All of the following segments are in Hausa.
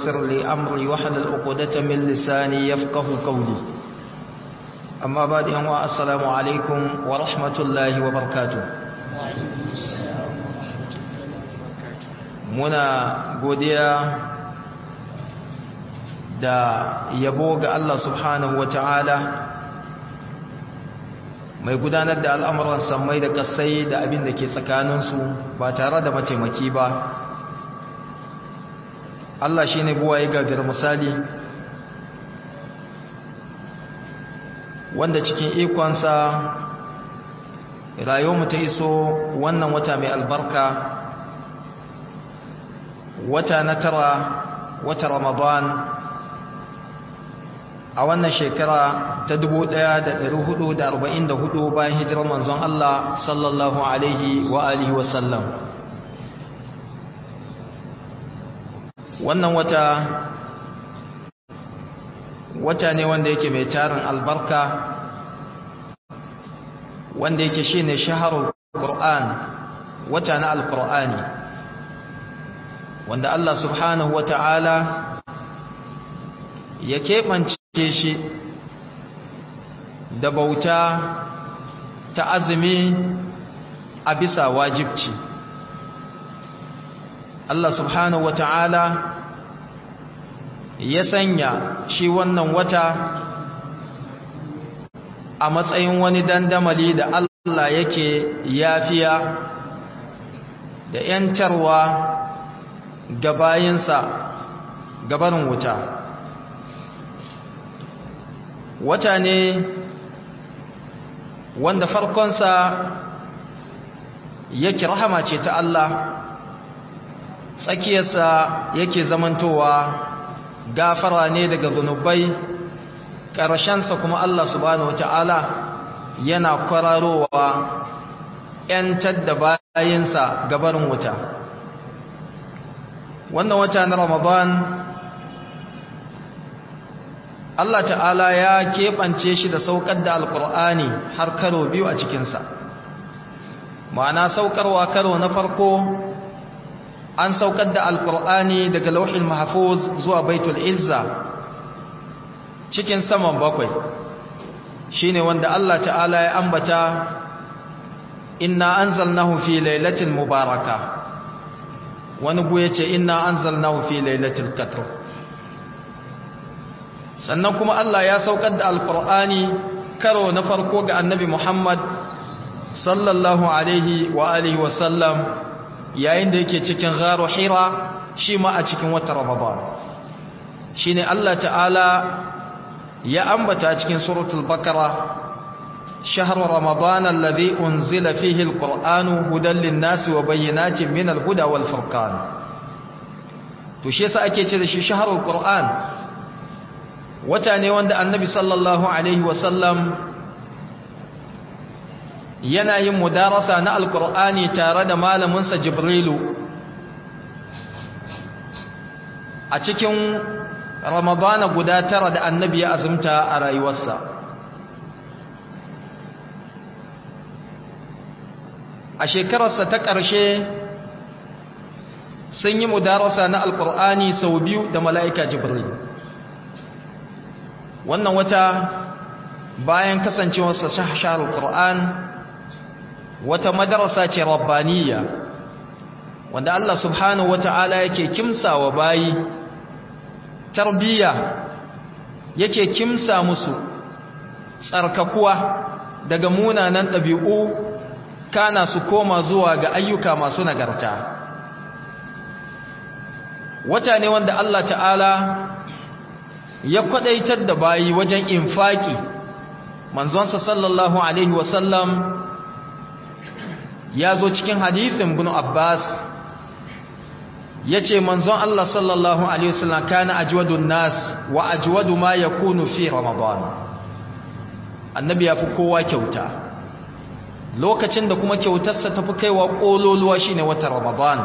ويسر لي أمري واحلل عقدة من لساني يفقه قولي أما بعد أنواع السلام عليكم ورحمة الله وبركاته muna godiya da yabo ga Allah subhanahu wata'ala mai gudanar da al'amuran sammai da kasai da abin da ke tsakaninsu ba tare da mataimaki ba Allah shi ne buwa ya gagar misali wanda cikin ikonsa rayuwarmu ta iso wannan wata mai albarka wata na tara wata ramadan a wannan shekara ta 1444 bayan hijirar manzon Allah sallallahu alaihi wa alihi wa sallam wannan wata wata ne wanda yake mai tarin albarka wanda yake shine shaharul qur'an wata na alqur'ani wanda Allah subhanahu wata'ala ya keɓance shi da bauta ta azumi a bisa wajibci Allah subhanahu wata'ala ya sanya shi wannan wata a matsayin wani dandamali da Allah yake yafiya da ‘yantarwa ga bayinsa gabarin wuta wata ne wanda farkonsa yake rahama ce ta Allah tsakiyarsa yake zamantowa gafara ne daga zunubai ƙarshensa kuma Allah subhanahu wata'ala yana kwararowa ‘yantar da bayinsa gabarin wuta wannan wata na ramadan Allah ta'ala ya keɓance shi da saukar da alƙur'ani har karo biyu a cikinsa ma'ana saukarwa karo na farko an saukar da alƙur'ani daga lauhin mahfuz zuwa baitul izza cikin saman bakwai shine wanda Allah ta'ala ya ambata inna anzalnahu fi lailatin mubaraka wani bu yace inna anzalnahu fi lailatul qadr sannan kuma Allah ya saukar da alqur'ani karo na farko ga annabi Muhammad sallallahu alaihi wa alihi wa sallam yayin da yake cikin gharu hira shi ma a cikin watan ramadan shine Allah ta'ala ya ambata cikin suratul bakara شهر رمضان الذي أنزل فيه القرآن هدى للناس وبينات من الهدى والفرقان تشيس أكيد شهر القرآن وتاني وند النبي صلى الله عليه وسلم yana yin mudarasa na alkur'ani tare da malaminsa jibrilu a cikin ramadana guda tara da annabi ya azumta a rayuwarsa a shekararsa ta ƙarshe sun yi mudarasa na alkur'ani sau biyu da mala'ika jibril wannan wata bayan kasancewarsa shahashar alkur'an wata madarasa ce rabbaniya wanda Allah subhanahu wata'ala yake kimsa wa bayi tarbiyya yake kimsa musu tsarkakuwa daga munanan ɗabi'u kana su koma zuwa ga ayyuka masu nagarta wata ne wanda Allah ta'ala ya kwadaitar da bayi wajen infaki manzonsa sallallahu alaihi wasallam ya zo cikin hadithin bin Abbas ya ce manzon Allah sallallahu alaihi wasallam kana ajwadun nas wa ajwadu ma yakunu fi ramadan annabi ya fi kowa kyauta lokacin da kuma kyautarsa tafi kaiwa kololuwa shine watan ramadan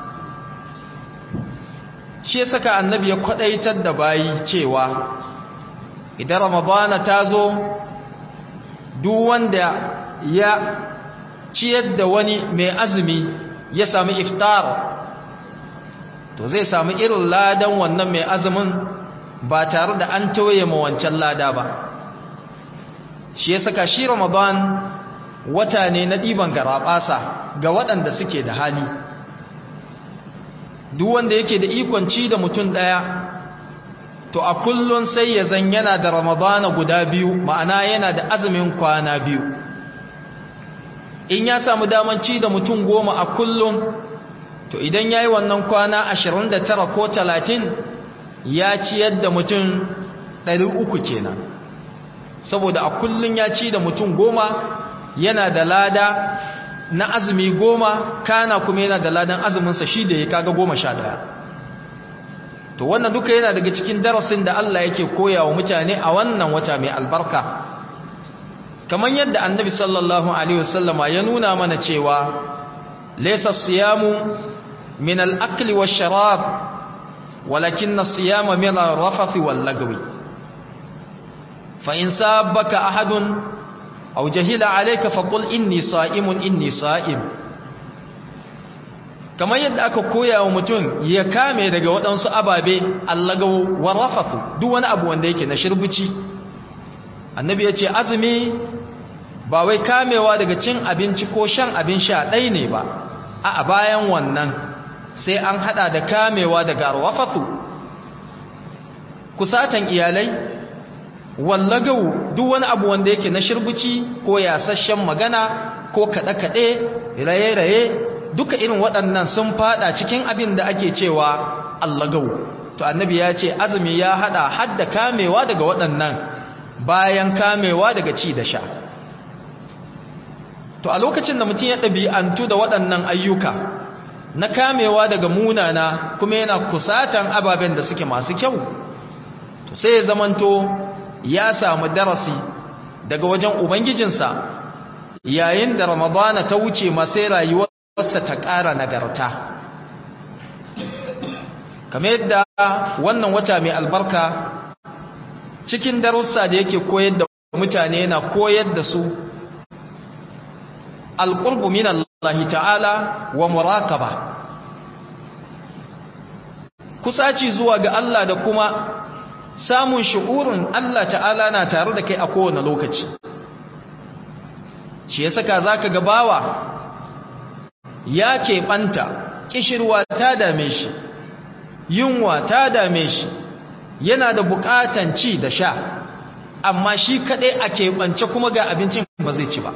shi ya saka annabi ya kwadaitar da bayi cewa idan ramadana ta zo duk wanda ya ciyar da wani mai azumi ya sami iftar to zai samu irin ladan wannan mai azumin ba tare da an tauye ma wancan lada ba shi ya saka shi ramadan wata ne na ɗiban garaɓasa ga waɗanda suke da hali duk wanda yake da ikon ci da mutum ɗaya to a kullun sai ya zan yana da ramadana guda biyu ma'ana yana da azumin kwana biyu in ya samu daman ci da mutum goma a kullum to idan ya yi wannan kwana 29 ko 30 ya ciyar da mutum 300 kenan saboda a kullum ya ci da mutum goma yana da lada na azumi goma kana kuma yana da ladan azuminsa shi da ya kaga goma sha daya to wannan duka yana daga cikin darasin da Allah yake koya wa mutane a wannan wata mai albarka kamar yadda annabi sallallahu alaihi wasallama ya nuna mana cewa laysa siyamu min al-akli wash-sharab walakin as-siyama min ar-rafath wal-lagwi fa in sabaka ahadun aw jahila alayka faqul inni sa'imun inni sa'im kamar yadda aka koya wa mutum ya kame daga waɗansu ababe allagawo wa rafathu duk wani abu wanda yake na shirbici annabi ya ce azumi ba wai kamewa daga cin abinci ko shan abin sha ɗai ne ba a bayan wannan sai an hada da kamewa daga rafathu kusatan iyalai wallagau duk wani abu wanda yake na shirbici ko yasasshen magana ko kaɗe-kaɗe raye-raye duka irin waɗannan sun fada cikin abin da ake cewa allagau to annabi ya ce azumi ya hada hadda kamewa daga waɗannan bayan kamewa daga ci da sha to a lokacin da mutum ya ɗabi'antu da waɗannan ayyuka na kamewa daga munana kuma yana kusatan ababen da suke masu kyau to sai ya zamanto ya samu darasi daga wajen ubangijinsa yayin da ramadana ta wuce masai rayuwar wasa ta ƙara nagarta kamar yadda wannan wata mai albarka cikin darussa da yake koyar da mutane yana koyar da su alƙurbu min Allah ta'ala wa muraqaba kusaci zuwa ga Allah da kuma samun shu'urin Allah ta'ala na tare da kai a kowane lokaci shi ya saka zaka ga bawa ya keɓanta ƙishirwa ta dame shi yunwa ta dame shi yana da buƙatan ci da sha amma shi kaɗai a keɓance kuma ga abincin ba zai ci ba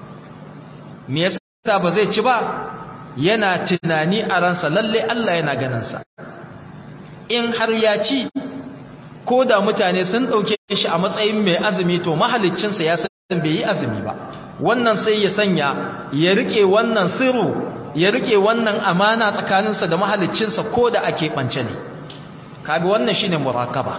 me yasa ba zai ci ba yana tunani a ransa lalle Allah yana ganinsa in har ya ci ko da mutane sun ɗauke shi a matsayin mai azumi to mahaliccinsa ya san bai yi azumi ba wannan sai ya sanya ya rike wannan sirru ya rike wannan amana tsakaninsa da mahaliccinsa ko da ake ɓance ne kaga wannan shine muraqaba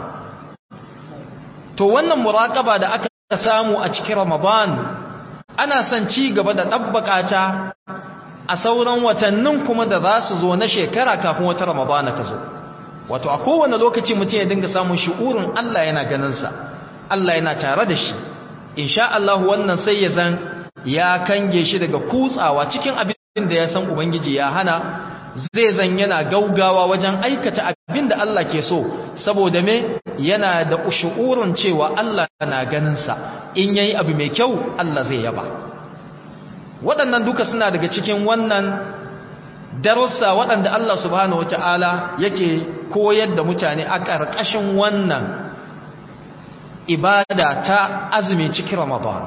to wannan muraqaba da aka samu a cikin Ramadan ana son ci gaba da dabbaka ta a sauran watannin kuma da za su zo na shekara kafin wata Ramadan ta zo wato a kowane lokaci mutum ya dinga samun shi'urin Allah yana ganin sa Allah yana tare da shi insha Allah wannan sai ya zan ya kange shi daga kutsawa cikin abin da ya san ubangiji ya hana zai zan yana gaugawa wajen aikata abin da Allah ke so saboda me yana da ushu'urun cewa Allah na ganinsa in yayi abu mai kyau Allah zai yaba waɗannan duka suna daga cikin wannan darussa waɗanda Allah subhanahu wataala yake koyar da mutane a ƙarƙashin wannan ibada ta azumi cikin Ramadan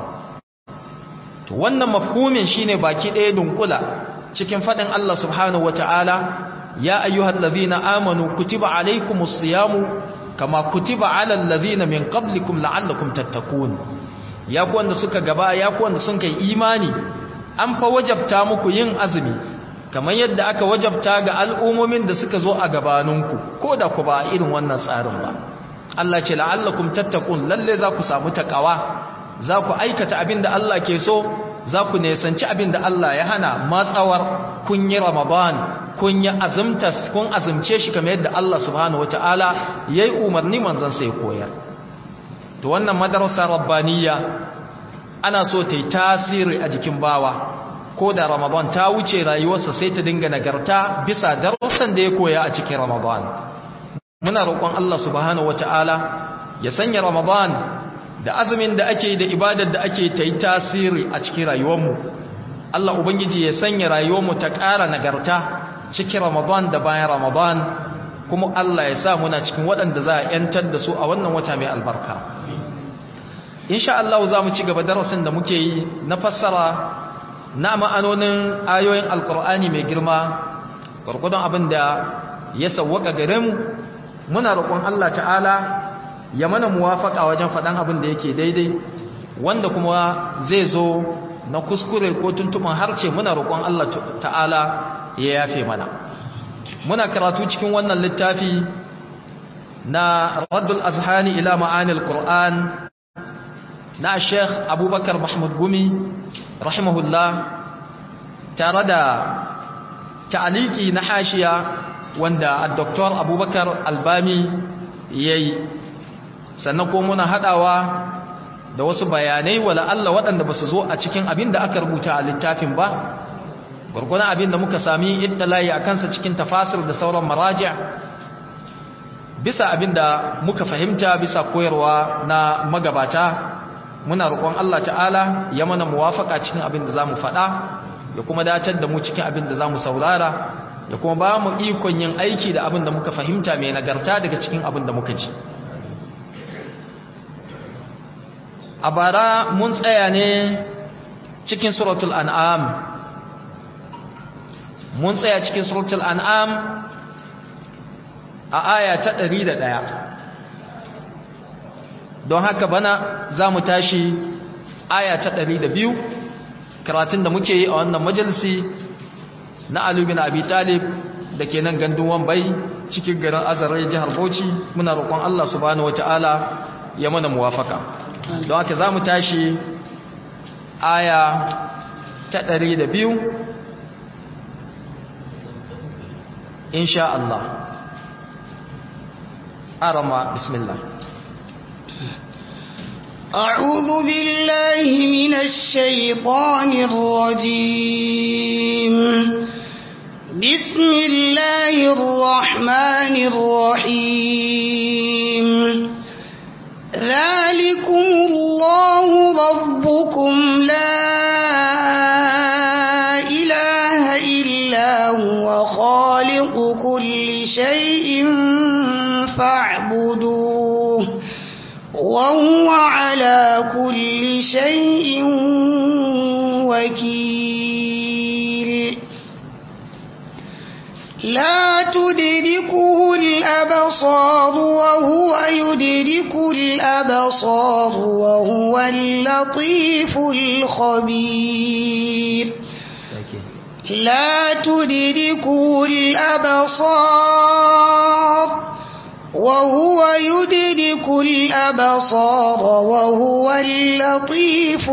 to wannan mafhumin shine baki ɗaya dunkula cikin faɗin Allah subhanahu wata'ala ya ayyuhal ladhina amanu kutiba alaykumus siyamu kama kutiba alal ladhina min qablikum la'allakum tattaqun ya ku wanda suka gaba ya ku wanda sun kai imani an fa wajabta muku yin azumi kamar yadda aka wajabta ga al'ummomin da suka zo a gabaninku ko da ku ba irin wannan tsarin ba Allah ce la'allakum tattaqun lalle za ku samu takawa za ku aikata abin da Allah ke so za ku nesanci abin da Allah ya hana matsawar kun yi Ramadan kun yi azumta kun azumce shi kamar yadda Allah subhanahu wataala yayi umarni manzon sai koyar to wannan madarasa rabbaniya ana so ta yi tasiri a jikin bawa ko da ramadan ta wuce rayuwarsa sai ta dinga nagarta bisa darussan da ya koya a cikin ramadan muna roƙon Allah subhanahu wata'ala ya sanya ramadan da azumin da ake da ibadar da ake ta yi tasiri a cikin rayuwarmu Allah ubangiji ya sanya rayuwarmu ta ƙara nagarta cikin ramadan da bayan ramadan kuma Allah ya sa muna cikin waɗanda za a ‘yantar da su a wannan wata mai albarka insha Allah za mu ci gaba darasin da muke yi na fassara na ma'anonin ayoyin alkur'ani mai girma gwargwadon abin da ya sauwaka gare mu muna roƙon Allah ta'ala ya mana muwafaka wajen faɗan abin da yake daidai wanda kuma zai zo na kuskure ko tuntuman harce muna roƙon Allah ta'ala ya yafe mana muna karatu cikin wannan littafi na raddul azhani ila ma'anil qur'an na sheikh abubakar mahmud gumi rahimahullah tare da ta'aliki na hashiya wanda dr abubakar albami ya yi sannan ko muna hadawa da wasu bayanai wala Allah waɗanda ba su zo a cikin abin da aka rubuta a littafin ba gwargwadon abin da muka sami layi a kansa cikin tafasir da sauran maraji bisa abin da muka fahimta bisa koyarwa na magabata muna roƙon Allah ta'ala ya mana muwafaka cikin abin da za mu faɗa ya kuma datar da mu cikin abin da za mu saurara ya kuma ba mu ikon yin aiki da abin da muka fahimta mai nagarta daga cikin abin da muka ji a bara mun tsaya ne cikin suratul an'am mun tsaya cikin suratul an'am a aya ta ɗari da ɗaya. don haka bana za mu tashi aya ta ɗari da biyu karatun da muke yi a wannan majalisi na alubin abi talib da ke nan gandun wambai cikin garin azarai jihar bauchi muna roƙon allah subhanahu wata'ala ya mana muwafaka don haka za mu tashi aya ta ɗari da biyu insha Allah arama bismillah أعوذ بالله من الشيطان الرجيم بسم الله الرحمن الرحيم ذلكم الله ربكم لا إله إلا هو خالق كل شيء فاعبدوه وهو على كل شيء وكيل لا تدركه الأبصار وهو يدرك الأبصار وهو اللطيف الخبير لا تدركه الأبصار وهو يدرك الأبصار وهو اللطيف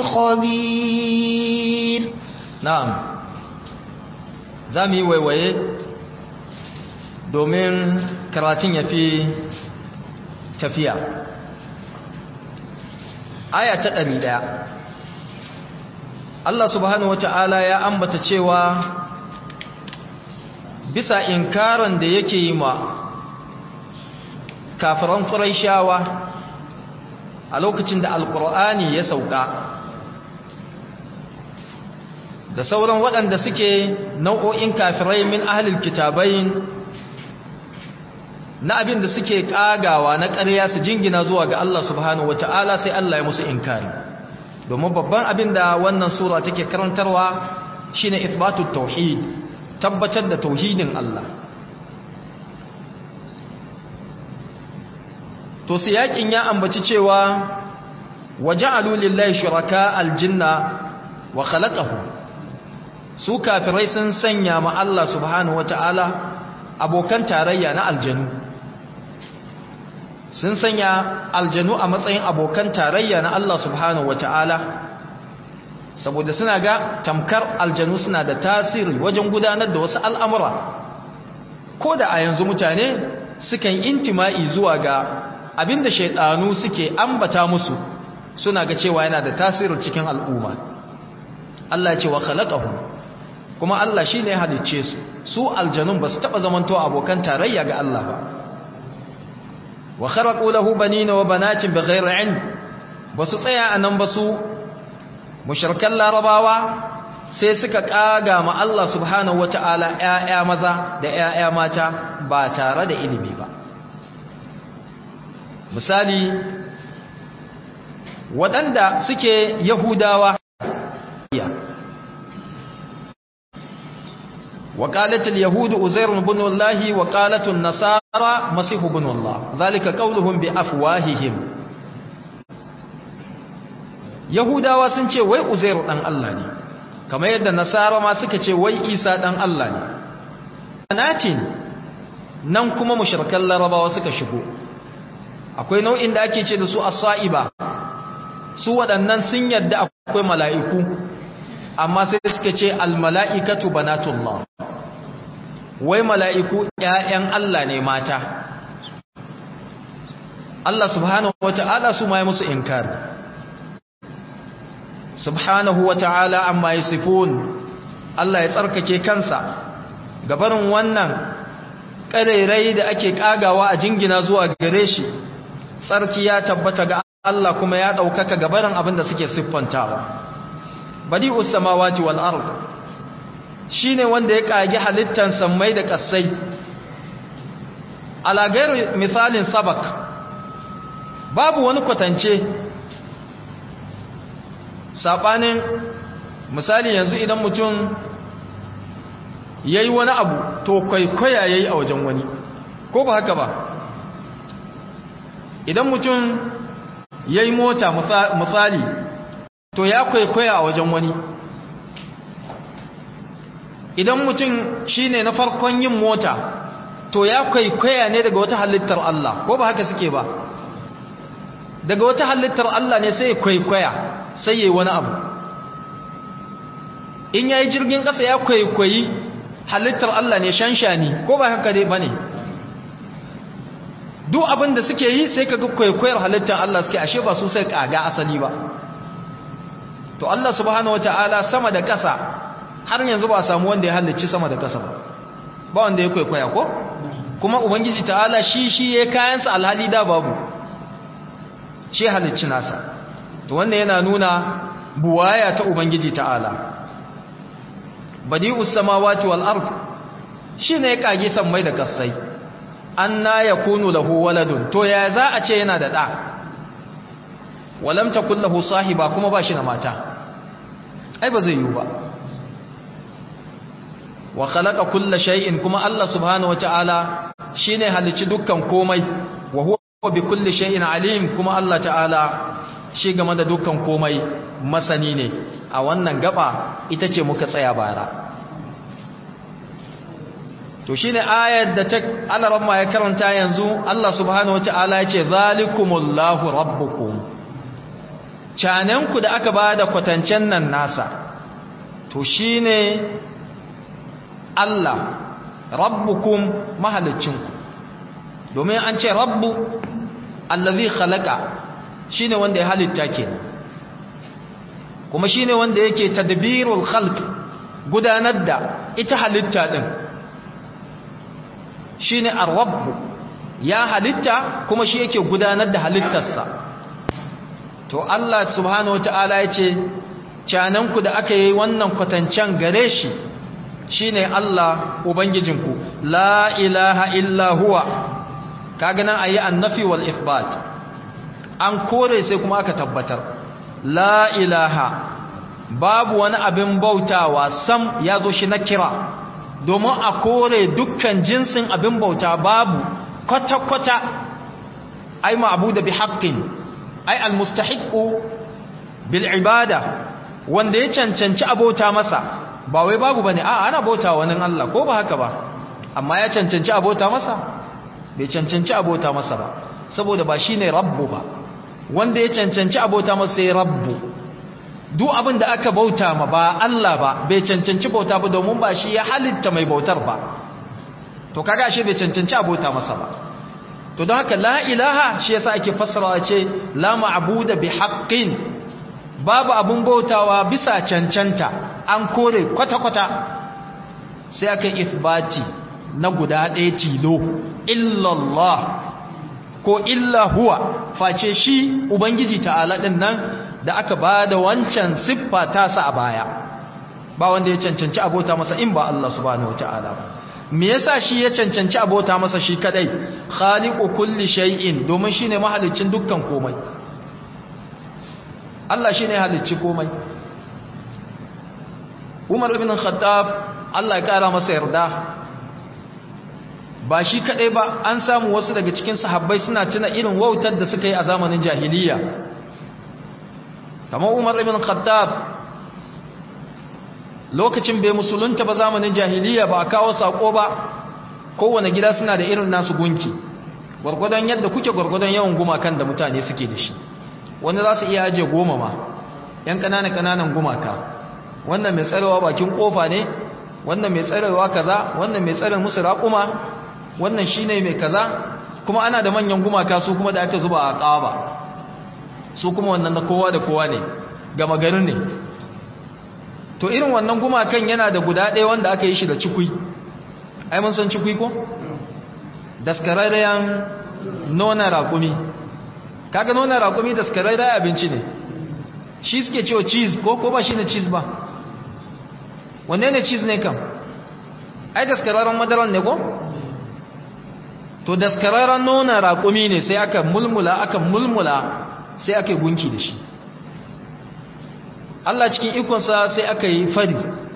الخبير na'am za mu yi waiwaye domin karatun ya fi tafiya aya ta ɗari ɗaya Allah subhanahu wata'ala ya ambata cewa bisa inkarin da yake yi ma kafiran ƙuraishawa a lokacin da alƙur'ani ya sauka da sauran waɗanda suke nau'o'in kafirai min ahlil kitabain na abin da suke ƙagawa na ƙarya su jingina zuwa ga Allah subhanahu wata'ala sai Allah ya musu inkari domin babban abin da wannan sura take karantarwa shine ithbatut tauhid tabbatar da tauhidin Allah to sai yakin ya ambaci cewa waja'alu lillahi shuraka aljinna wa khalaqahu su kafirai sun sanya ma Allah subhanahu wata'ala abokan tarayya na aljanu sun sanya aljanu a matsayin abokan tarayya na Allah subhanahu wata'ala saboda suna ga tamkar aljanu suna da tasiri wajen gudanar da wasu al'amura ko da a yanzu mutane sukan intima'i zuwa ga abinda shaidanu suke ambata musu suna ga cewa yana da tasiri cikin al'umma Allah ce wa khalaqahum kuma Allah shine ya halicce su su aljanun ba su taba zamanto abokan tarayya ga Allah ba wa kharaqu lahu banina wa banatin bighairi ilm ba su tsaya anan ba su mushrikan larabawa sai suka kaga ma Allah subhanahu wataala ƴaƴa maza da ƴaƴa mata ba tare da ilimi ba misali waɗanda suke yahudawa وقالت اليهود أزير بن الله وقالت النصارى مسيح بن الله ذلك قولهم بأفواههم Yahudawa sun ce wai Uzairu dan Allah ne kamar yadda Nasara ma suka ce wai Isa dan Allah ne anatin nan kuma mushrikan Larabawa suka shigo akwai nau'in da ake ce da su as-sa'iba su waɗannan sun yadda akwai mala'iku amma sai suka ce al-mala'ikatu banatullah wai mala'iku ‘ya'yan Allah ne mata Allah subhanahu wa ta'ala su ma yi musu inkari subhanahu wa ta'ala amma yi sifon Allah ya tsarkake kansa gabarin wannan ƙarairai da ake ƙagawa a jingina zuwa gare shi tsarki ya tabbata ga Allah kuma ya ɗaukaka gabarin abin da suke siffantawa badi'us samawati wal ard shine wanda ya kage halittan sammai da kasai alagairu misalin sabak babu wani kwatance sabanin misali yanzu idan mutum yayi wani abu to kwaikwaya yayi a wajen wani ko ba haka ba idan mutum yayi mota misali to ya kwaikwaya a wajen wani idan mutum shine na farkon yin mota to ya kwaikwaya ne daga wata halittar Allah ko ba haka suke ba daga wata halittar Allah ne sai kwaikwaya sai yayi wani abu in yayi jirgin kasa ya kwaikwayi halittar Allah ne shanshani ko ba haka dai bane duk abin da suke yi sai kaga kwaikwayar halittar Allah suke ashe ba su sai kaga asali ba to Allah subhanahu wataala sama da ƙasa har yanzu ba samu wanda ya halicci sama da ƙasa ba ba wanda ya kwaikwaya ko kuma ubangiji ta'ala shi shi ya kayansa alhali da babu shi halicci nasa to wannan yana nuna buwaya ta ubangiji ta'ala badi'us samawati wal ard shine ya kage sammai da kasai anna yakunu lahu waladun to ya za a ce yana da da walam takul lahu sahiba kuma ba shi na mata ai ba zai yi ba wa khalaqa kulla shay'in kuma Allah subhanahu wataala shine halicci dukkan komai wa huwa bi kulli shay'in alim kuma Allah ta'ala shi game da dukkan komai masani ne a wannan gaba ita ce muka tsaya bara to shine ayar da ta alaramma ya karanta yanzu Allah subhanahu wataala ya ce zalikumullahu rabbukum cananku da aka bada kwatancen nan nasa to shine Allah rabbukum mahalicinku domin an ce rabbu allazi khalaqa shine wanda ya halitta kenan kuma shine wanda yake tadbirul khalq gudanar da ita halitta din shine ar-rabb ya halitta kuma shi yake gudanar da halittarsa to Allah subhanahu wataala yace cananku da aka yi wannan kwatancan gare shi shine Allah ubangijinku la ilaha illa huwa kaga nan ayi annafi wal ithbat an kore sai kuma aka tabbatar la ilaha babu wani abin bautawa sam ya zo shi na kira domin a kore dukkan jinsin abin bauta babu kwata-kwata ai ma'abuda bi haqqin ai almustahiqu bil ibada wanda ya cancanci abota masa ba wai babu bane a ana bauta wani Allah ko ba haka ba amma ya cancanci abota masa bai cancanci abota masa ba saboda ba shine rabbu ba wanda ya cancanci abota masa sai rabbu duk abin da aka bauta ma ba Allah ba bai cancanci bauta ba domin ba shi ya halitta mai bautar ba to kaga ashe bai cancanci abota masa ba to don haka la ilaha shi yasa ake fassara ce la ma'budu bi haqqin babu abun bautawa bisa cancanta an kore kwata-kwata sai aka ithbati na guda ɗaya tilo illallah ko illa huwa face shi ubangiji ta'ala din nan da aka ba da wancan siffa tasa a baya ba wanda ya cancanci abota masa in ba Allah subhanahu wataala ba me yasa shi ya cancanci abota masa shi kadai khaliqu kulli shay'in domin shine mahalicin dukkan komai Allah shine halicci komai Umar ibn Khattab Allah ya kara masa yarda ba shi kadai ba an samu wasu daga cikin sahabbai suna tuna irin wautar da suka yi a zamanin jahiliya kamar Umar ibn Khattab lokacin bai musulunta ba zamanin jahiliya ba a kawo sako ba kowane gida suna da irin nasu gunki gwargwadon yadda kuke gwargwadon yawan gumakan da mutane suke da shi wani za su iya ajiye goma ma yan ƙananan ƙananan gumaka wannan mai tsarewa bakin ƙofa ne wannan mai tsarewa kaza wannan mai tsare musu raƙuma wannan shine mai kaza kuma ana da manyan gumaka su kuma da aka zuba a ƙaba su kuma wannan na kowa da kowa ne gama garin ne to irin wannan gumakan yana da guda ɗaya wanda aka yi shi da cikui ai mun san cikui ko daskararren nona raƙumi kaga nona raƙumi daskararren abinci ne shi suke cewa cheese ko ko ba shi ne cheese ba wanne ne cheese ne kam ai daskararren madaran ne ko to daskararren nona raƙumi ne sai aka mulmula aka mulmula sai aka yi gunki da shi Allah cikin ikonsa sai aka yi fari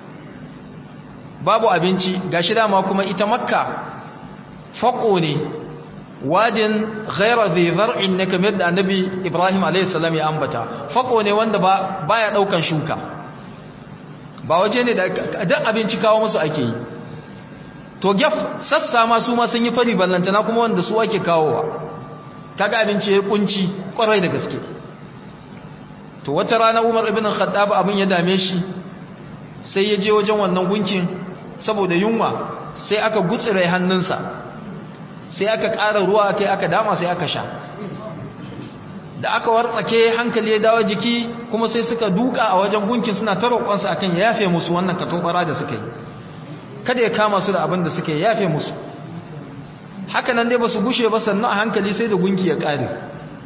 babu abinci gashi dama kuma ita makka faƙo ne wadin ghaira zai zar'in ne kamar da annabi ibrahim a.s. ya ambata faƙo ne wanda ba baya ɗaukan shuka ba waje ne da duk abinci kawo musu ake yi to gyaf sassa ma su ma sun yi fari ballantana kuma wanda su ake kawowa kaga abinci ya kunci kwarai da gaske to wata rana Umar ibn Khattab abin ya dame shi sai ya je wajen wannan gunkin saboda yunwa sai aka gutsire hannunsa sai aka ƙara ruwa kai aka dama sai aka sha da aka wartsake hankali ya dawo jiki kuma sai suka duka a wajen gunkin suna ta roƙonsa akan ya yafe musu wannan katobara da suka yi kada ya kama su da abin da suka yi yafe musu haka nan dai ba su gushe ba sannan a hankali sai da gunki ya ƙare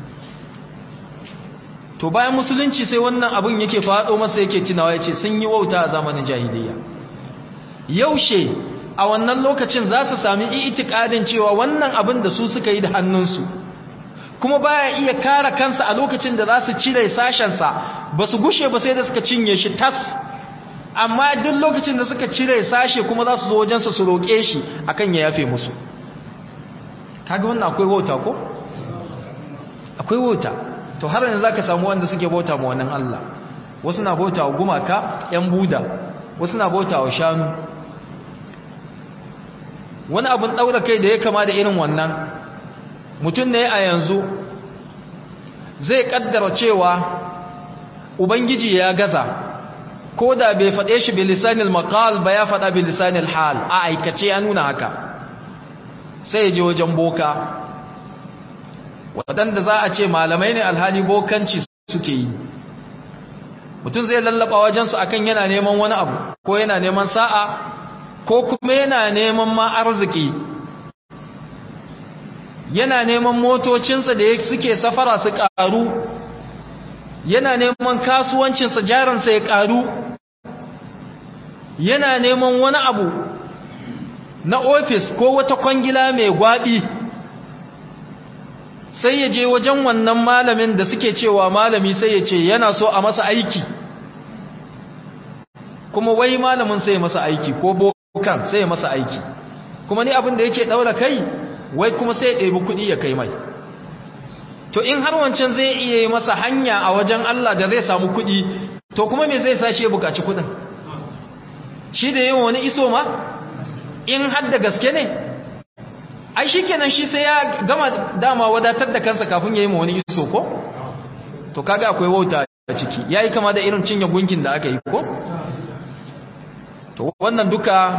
to bayan musulunci sai wannan abin yake faɗo masa yake tunawa ya ce sun yi wauta a zamanin jahiliya yaushe a wannan lokacin za su sami itikadin cewa wannan abin da su suka yi da hannunsu kuma baya iya kare kansa a lokacin da za su cire sashensa ba su gushe ba sai da suka cinye shi tas amma duk lokacin da suka cire sashe kuma za su zo wajensa su roƙe shi akan ya yafe musu kaga wannan akwai wauta ko akwai wauta to har yanzu zaka samu wanda suke bauta ma wannan Allah wasu na bauta wa gumaka yan buda wasu na bauta wa shanu wani abun daura kai da ya kama da irin wannan mutum ne a yanzu zai kaddara cewa ubangiji ya gaza ko da bai faɗe shi bilisanil maqal ba ya faɗa bilisanil hal a aikace ya nuna haka sai ya je wajen boka waɗanda za a ce malamai ne alhali bokanci suke yi mutum zai lallaba wajensu akan yana neman wani abu ko yana neman sa'a ko kuma yana neman ma arziki yana neman motocinsa da suke safara su ƙaru yana neman kasuwancinsa jaransa ya ƙaru yana neman wani abu na ofis ko wata kwangila mai gwaɓi sai ya je wajen wannan malamin da suke cewa malami sai ya ce yana so a masa aiki kuma wai malamin sai ya masa aiki ko bokan sai ya masa aiki kuma ni abin da yake daura kai wai kuma sai ya ɗebi kuɗi ya kai mai to in har wancan zai iya yi masa hanya a wajen Allah da zai samu kuɗi to kuma me zai sa shi ya buƙaci kuɗin shi da yin wani iso ma in har da gaske ne ai shi kenan shi sai ya gama dama wadatar da kansa kafin ya yi ma wani iso ko to kaga akwai wauta a ciki ya yi kama da irin cinye gunkin da aka yi ko to wannan duka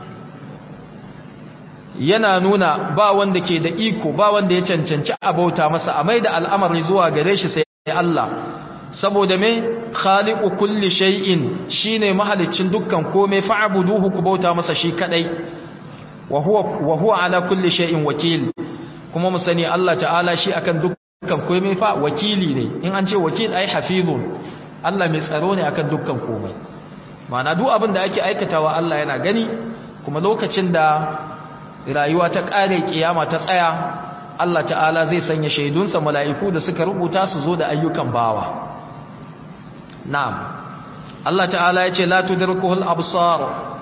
yana nuna ba wanda ke da iko ba wanda ya cancanci a bauta masa a mai da al'amari zuwa gare shi sai Allah saboda me khaliqu kulli shay'in shine mahalicin dukkan komai fa'buduhu ku bauta masa shi kadai wa huwa wa huwa ala kulli shay'in wakil kuma mu sani Allah ta'ala shi akan dukkan komai fa wakili ne in an ce wakil ai hafizun Allah mai tsaro ne akan dukkan komai ma'ana duk abin da ake aikatawa Allah yana gani kuma lokacin da rayuwa ta kare kiyama ta tsaya Allah ta'ala zai sanya shaidunsa mala'iku da suka rubuta su zo da ayyukan bawa na'am Allah ta'ala ya ce la tudrikuhul absar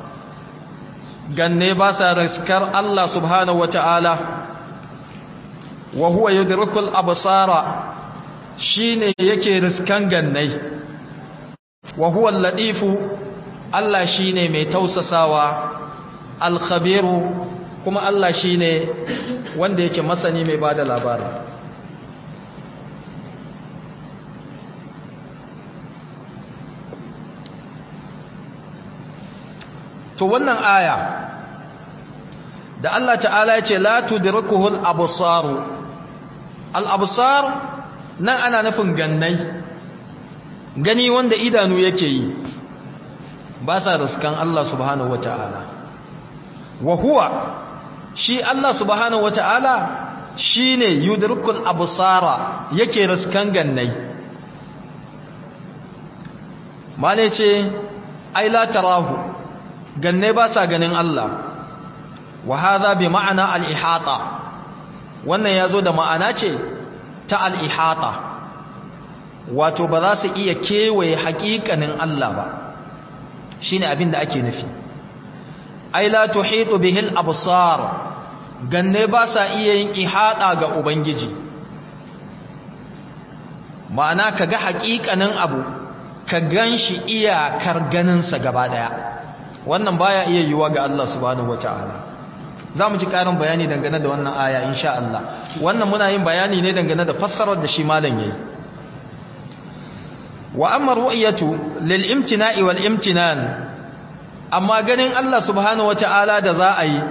ganne ba sa riskar Allah subhanahu wa ta'ala wa huwa yudrikul absara shine yake riskan gannai wa huwa al-latifu Allah shine mai tausasawa al-khabiru kuma Allah shine wanda yake masani mai bada labari to wannan aya da Allah ta'ala ya ce la tudrikuhul absar al absar nan ana nufin gannai gani wanda idanu yake yi ba sa riskan Allah subhanahu wata'ala wa huwa shi Allah subhanahu wata'ala shine yudrikul absara yake riskan gannai male ce ai la tarahu ganne ba sa ganin Allah wa hadha bi ma'ana al-ihata wannan yazo da ma'ana ce ta al-ihata wato ba za su iya kewaye haƙiƙanin Allah ba shine abin da ake nufi ai la tuhitu bihil absar ganne ba sa iya yin ihata ga ubangiji ma'ana kaga haƙiƙanin abu ka ganshi iyakar ganinsa gaba daya wannan baya iya yiwa ga Allah subhanahu wataala zamu ji karin bayani dangane da wannan aya insha Allah wannan muna yin bayani ne dangane da fassarar da shi malam yayi wa amma ru'yatu lil imtina'i wal imtinan amma ganin Allah subhanahu wataala da za a yi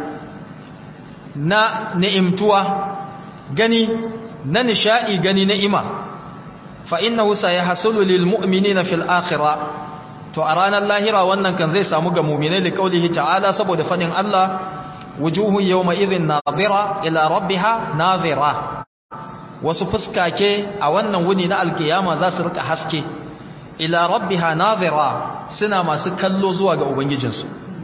na ni'imtuwa gani na nishai gani na ima fa innahu sayahsulu lil mu'minina fil akhirah to a ranar lahira wannan kan zai samu ga mu'minai li qaulihi ta'ala saboda fadin Allah wujuhu yawma idhin nadira ila rabbiha nadira wasu fuskake a wannan wuni na alkiyama za su rika haske ila rabbiha nadira suna masu kallo zuwa ga ubangijinsu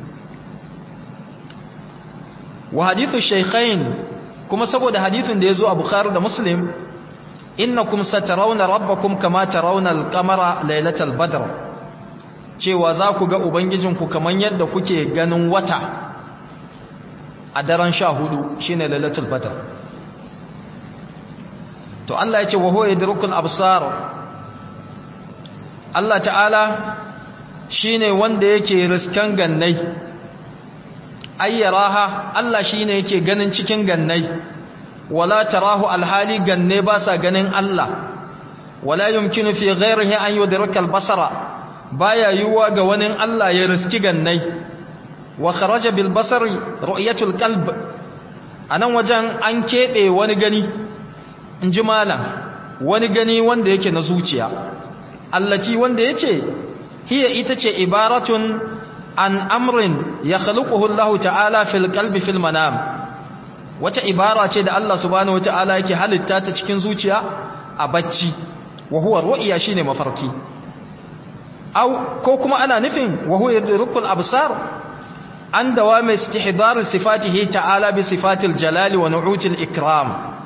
wa hadithu shaykhain kuma saboda hadithin da yazo a bukhari da muslim innakum satarawna rabbakum kama tarawna al-qamara laylatal badr cewa za ku ga ubangijinku kaman yadda kuke ganin wata a daren sha hudu shine lailatul badr to Allah ya ce wa huwa yadrukul absar Allah ta'ala shine wanda yake riskan gannai ayyaraha Allah shine yake ganin cikin gannai wala tarahu alhali ganne ba sa ganin Allah wala yumkinu fi ghairihi an yudrika albasara baya yuwa ga wani Allah ya riski gannai wa kharaja bil basari ru'yatul qalb anan wajen an kebe wani gani inji malam wani gani wanda yake na zuciya allati wanda yace hiya ita ce ibaratun an amrin ya khaluquhu Allah ta'ala fil qalbi fil manam wata ibara ce da Allah subhanahu wata'ala yake halitta ta cikin zuciya a bacci wa huwa ru'ya shine mafarki aw ko kuma ana nufin wa huwa yadrukul absar an dawami istihdar sifatihi ta'ala bi sifatil jalali wa nu'util ikram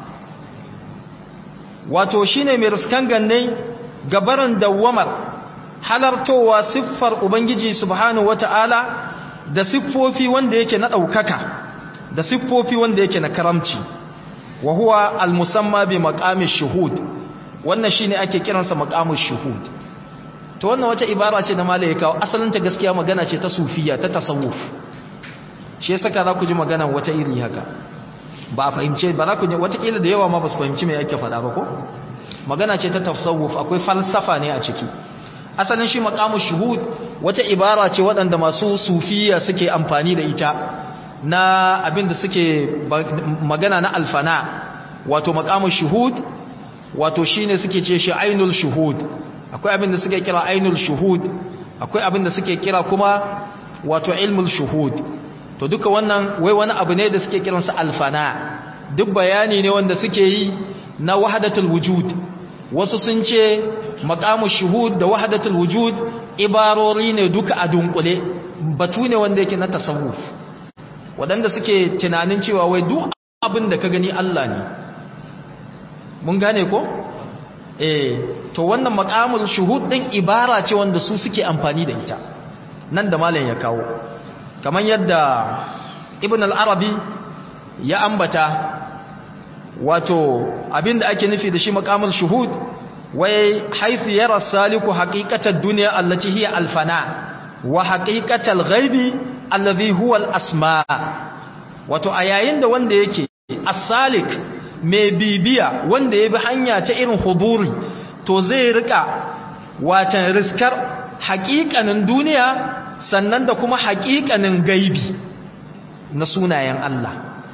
wato shine mai riskan ganne gabaran dawamar halartowa siffar ubangiji subhanahu wata'ala da siffofi wanda yake na daukaka da siffofi wanda yake na karamci wa huwa al-musamma bi maqamish shuhud wannan shine ake kiransa maqamush shuhud to wannan wata ibara ce da malai kawo asalin ta gaskiya magana ce ta sufiya ta tasawuf shi yasa ka za ku ji magana wata iri haka ba a fahimce ba za ku ji wata kila da yawa ma ba su fahimci me yake faɗa ba ko magana ce ta tasawuf akwai falsafa ne a ciki asalin shi maqamush shuhud wata ibara ce waɗanda masu sufiya suke amfani da ita na abin da suke magana na alfana wato maqamush shuhud wato shine suke ce shi ainul shuhud akwai abin da suke kira ainul shuhud akwai abin da suke kira kuma wato ilmul shuhud to duka wannan wai wani abu ne da suke kiransa alfana duk bayani ne wanda suke yi na wahdatul wujud wasu sun ce maqamu shuhud da wahdatul wujud ibarori ne duka a dunkule batu ne wanda yake na tasawuf wadanda suke tunanin cewa wai duk abin da ka gani Allah ne mun gane ko eh to wannan maqamul shuhud din ibara ce wanda su suke amfani da ita nan da malam ya kawo kamar yadda ibn al-arabi ya ambata wato abinda ake nufi da shi maqamul shuhud wai haythu yara saliku haqiqatad dunya allati hiya al-fana wa haqiqatal ghaibi alladhi huwa al-asma wato a yayin da wanda yake as-salik mai bibiya wanda ya bi hanya ta irin huduri to zai rika watan riskar haƙiƙanin duniya sannan da kuma haƙiƙanin gaibi na sunayen Allah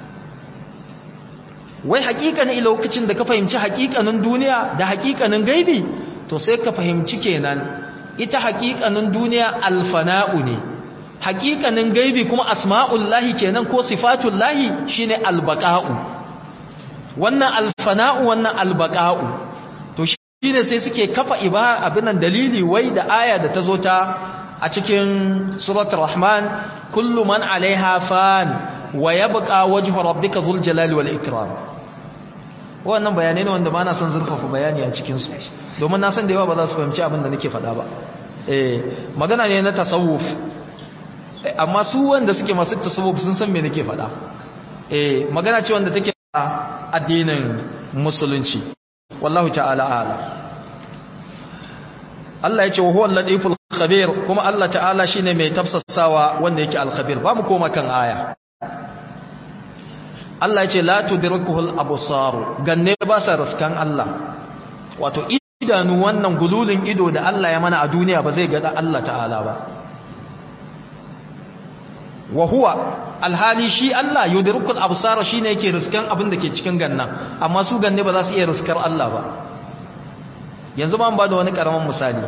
wai haƙiƙanin lokacin da ka fahimci haƙiƙanin duniya da haƙiƙanin gaibi to sai ka fahimci kenan ita haƙiƙanin duniya alfana'u ne haƙiƙanin gaibi kuma asma'ullahi kenan ko sifatullahi shine albaqa'u wannan alfana'u wannan albaqa'u to shine sai suke kafa iba abinan dalili wai da aya da tazo ta a cikin suratul rahman kullu man alaiha fan wa yabqa wajhu rabbika dhul jalali wal ikram wannan bayanai ne wanda ba na son zurfafa bayani a cikin su domin na san da yawa ba za su fahimci abin da nake faɗa ba eh magana ne na tasawuf amma su wanda suke masu tasawuf sun san me nake faɗa eh magana ce wanda take addinin musulunci wallahu ta'ala ala Allah ya ce wa huwa al-latiful khabir kuma Allah ta'ala shine mai tafsasawa wanda yake al-khabir ba mu koma kan aya Allah ya ce la tudrikuhu al-absar ganne ba sa raskan Allah wato idanu wannan gululin ido da Allah ya mana a duniya ba zai ga Allah ta'ala ba wa huwa alhali shi Allah yudrikul absara shine yake riskan abin da ke cikin gannan amma su ganne ba za su iya riskar Allah ba yanzu ba mu bada wani karaman misali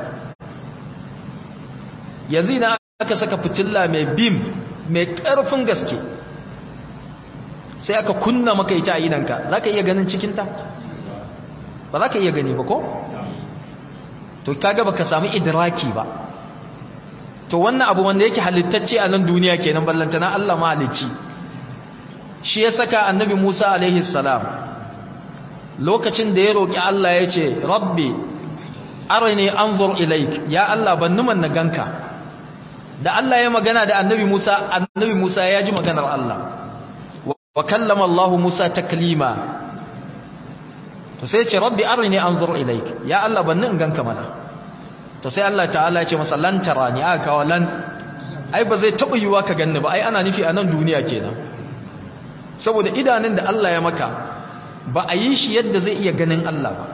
yanzu idan aka saka fitilla mai bim mai karfin gaske sai aka kunna maka ita a idanka zaka iya ganin cikin ta ba za ka iya gani ba ko to kaga baka samu idraki ba to wannan abu wanda yake halittacce a nan duniya kenan ballantana Allah mahalicci shi ya saka annabi Musa alaihi salam lokacin da ya roki Allah ya ce rabbi arini anzur ilaik ya Allah ban numan na ganka da Allah ya magana da annabi Musa annabi Musa ya ji maganar Allah wa kallama Allah Musa taklima to sai ya ce rabbi arini anzur ilaik ya Allah ban nun ganka mana to sai Allah ta'ala ce masa lan tarani aka kawo lan ai ba zai taba yiwa ka ganni ba ai ana nufi a nan duniya kenan saboda idanun da Allah ya maka ba a yi shi yadda zai iya ganin Allah ba